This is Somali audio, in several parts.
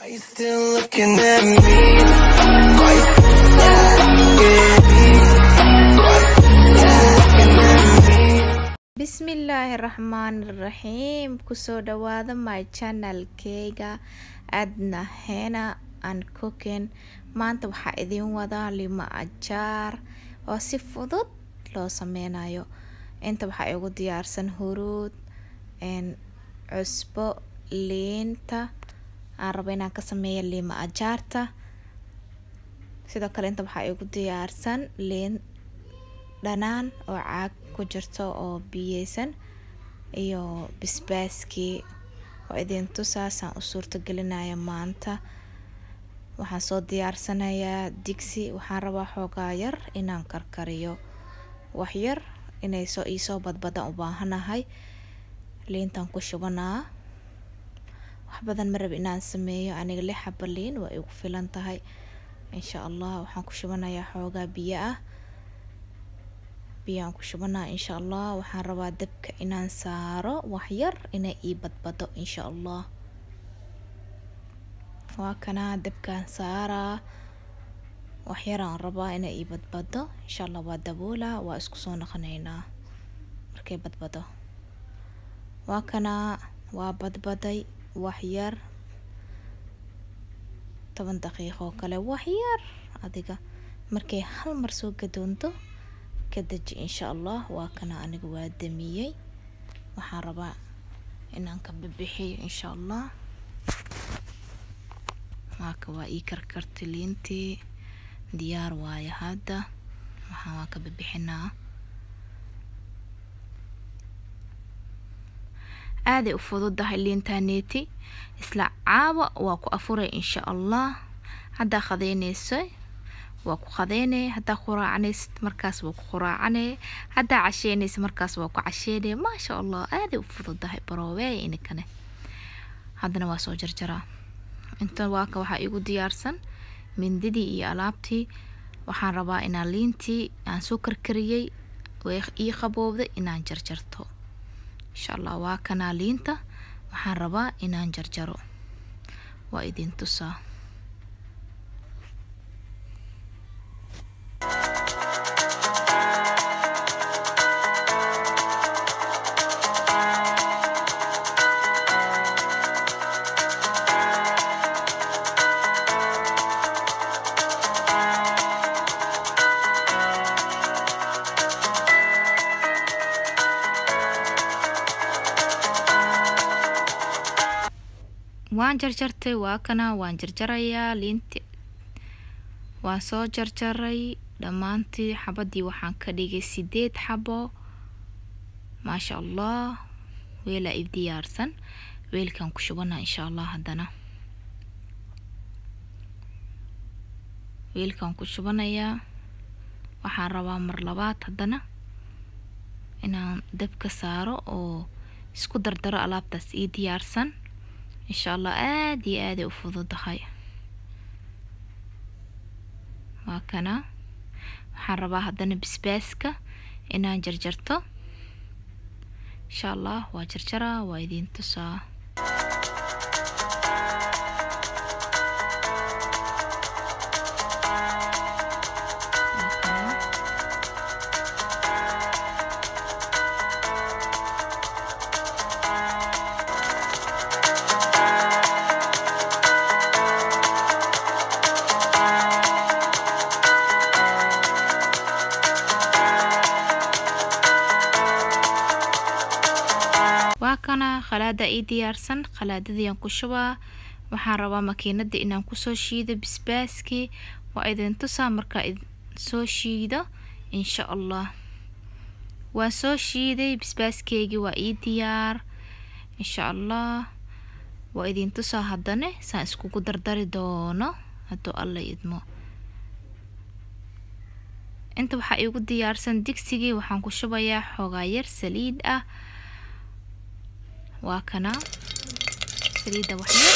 you still looking at me? Are you still asking me? Are you still looking at me? bismillaahi raxmaani raxiim kusoo dhawaada my channelkeyga adna hena and cooking maanta waxaa idiin wadaa lima ajaar oo si fudud loo sameynayo inta waxaa igu diyaarsan huruud cusbo liinta aan rabo inaan ka sameeyo lima ajaarta sidoo kale inta waxaa igu diyaarsan liin dhanaan oo caag ku jirto oo biyeysan iyo basbaaskii oo idin tusaasaan u suurto gelinaya maanta waxaan soo diyaarsanayaa digsi waxaan rabaa xoogaa yar inaan karkariyo waxyar inay soo iisoo badbadan u baahanahay liintan ku shubanaa wax badan ma rab inaan sameeyo aniga lix xaba liin waa igu filan tahay insha allah waxaan ku shubanayaa xoogaa biyo ah biyaan ku shubanaa insha allah waxaan rabaa dabka inaan saaro waxyar inay ii badbado insha allah waa kanaa dabkaan saaraa waxyaraan rabaa inay ii badbado insha allah waa daboolaa waa isku soo noqoneynaa markay badbado waa kanaa waa badbaday waxyar toban daqiiqo oo kale waxyar adiga markay hal mar soo gadoonto ka deji insha allah waa kana aniga waa damiyey waxaan rabaa inaan ka bibixiyo insha allah waaka waa ii karkarti liintii diyaar waayo hadda waxaan waa ka bibixinaa aaday u fududahay liintaneeti isla caawa waa ku afuray insha allah haddaa qadeyneyso waa ku qadeynay haddaa quraacanaysid markaas waa ku quraacanay haddaa casheynaysa markaas waa ku casheynay maasha allah aaday u fududahay baroobeey inikane haddana waa soo jarjaraa inta waaka waxaa igu diyaarsan mindidii iyo alaabtii waxaan rabaa inaan liintii aan soo karkariyey ii qaboobday inaan jarjarto insha allah waa kanaa liinta waxaan rabaa inaan jarjaro waa idin tusaa waan jarjartay waa kana waan jarjarayaa liinti waan soo jarjaray dhammaantii xabadii waxaan ka dhigay sideed xabo maasha allah weelaa i diyaarsan weelkan ku shubanaa insha allah haddana weelkan ku shubanayaa waxaan rabaa mar labaad haddana inaan dabka saaro oo isku dardaro alaabtaas ii diyaarsan insha allah aada iyo aaday u fududahay waa kana waxaan rabaa haddana basbaaska inaan jarjarto insha allah waa jarjaraa waa idiin tusaa waa kana khalaada ii diyaarsan khalaadadiiaan ku shubaa waxaan rabaa makiinada inaan kusoo shiido basbaaskii waa idin tusaa markaa soo shiido insha allah waan soo shiiday basbaaskeygii waa ii diyaar insha allah waa idin tusaa haddane saan iskugu dardari doono hadduu alla idmo inta waxaa iigu diyaarsan digsigii waxaan ku shubayaa xoogaa yar saliid ah waa kana saliidda waxyar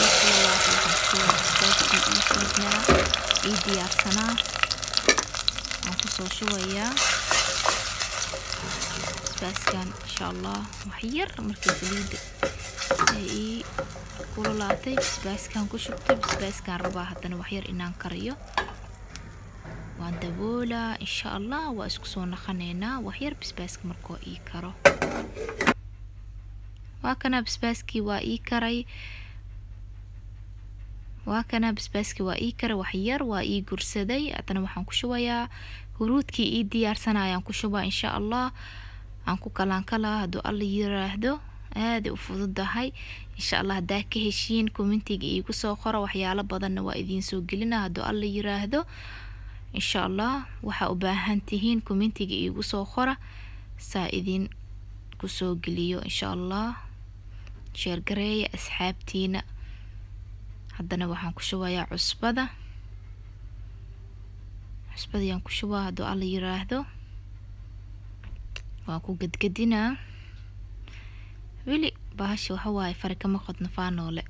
ii diyaarsanaa waan kusoo shubayaa basbaaskan insha allah waxyar markii saliidda ay ii kululaatay basbaaskan ku shubtay basbaaskan rabaa haddana waxyar inaan kariyo waan daboolaa insha allah waa isku soo naqaneynaa waxyar basbaaska markoo ii karo waa kana basbaaskii waa ii karay waa kana basbaaskii waa ii karay waxyar waa ii gursaday haddana waxaan ku shubayaa huruudkii ii diyaarsanayaan ku shubaa insha allah aan ku kalaankalaa hadduu alla yiraahdo aaday u fududahay insha allah haddaa ka heshiin commentiga iigu soo qoro waxyaalo badanna waa idiin soo gelina hadduu alla yiraahdo insha allah waxaa u baahan tihiin commentiga iigu soo qora saa idin kusoo geliyo insha allah sheergareeya asxaabtiina haddana waxaan ku shubayaa cusbada cusbadayaan ku shubaa hadduu alla yiraahdo waan ku gadgadinaa weli bahasha waxa waaye fari kama qodno faanoole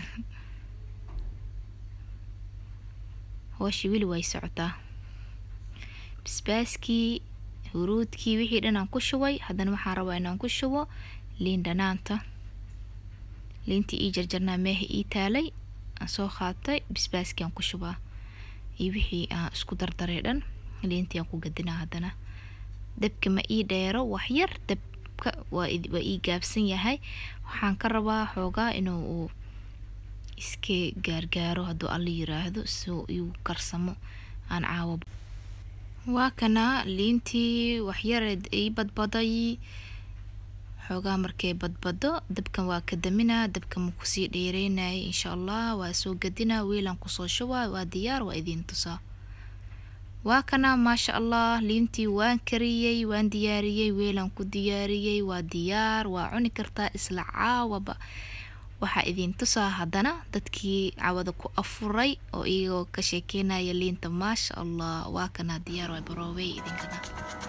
hooshii weli way socotaa basbaaskii huruudkii wixii dhan aan ku shubay haddana waxaan rabaa inaan ku shubo liin dhanaanta liintii ii jarjarnaa meeha ii taalay aan soo qaatay basbaaskii aan ku shubaa iyo wixii aan isku dardaray dhan liintii aan ku gadinaa haddana dabka ma ii dheero waxyar dabka waa waa ii gaabsan yahay waxaan ka rabaa xoogaa inuu uu iska gaargaaro hadduu alla yiraahdo soo iu karsamo aan caawo waa kana liintii waxyareed ii badbaday xoogaa markay badbado dabkan waa ka daminaa dabka ma kusii dheereynayay insha allah waa soo gadinaa wiilaan kusoo shubaa waa diyaar waa idiin tusaa waa kana maasha allah liintii waan kariyey waan diyaariyey weelaan ku diyaariyey waa diyaar waa cuni kartaa isla caawaba waxaa idiin tusaa haddana dadkii cawada ku afuray oo iyagoo ka sheekeynaya liinta maasha allah waa kana diyaar waa baroobey idinkana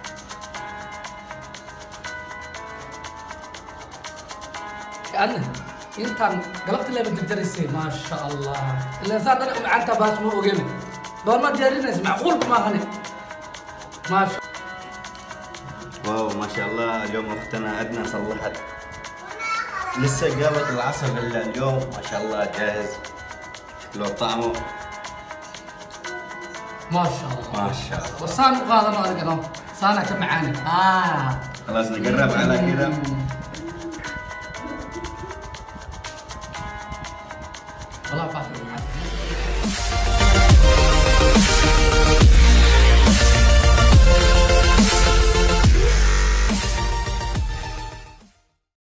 أنا أنت قلبت اللي بتدرسي ما شاء الله اللي صار أنا معناتها باس مو أوجيمي دور ما تجارينا معقول ما هني ما شاء واو ما شاء الله اليوم اختنا ادنى صلحت لسه قامت العصر الا اليوم ما شاء الله جاهز لو طعمه ما شاء الله ما شاء الله وصان هذا ما أقدر صانع كم معاني آه خلاص نقرب على كذا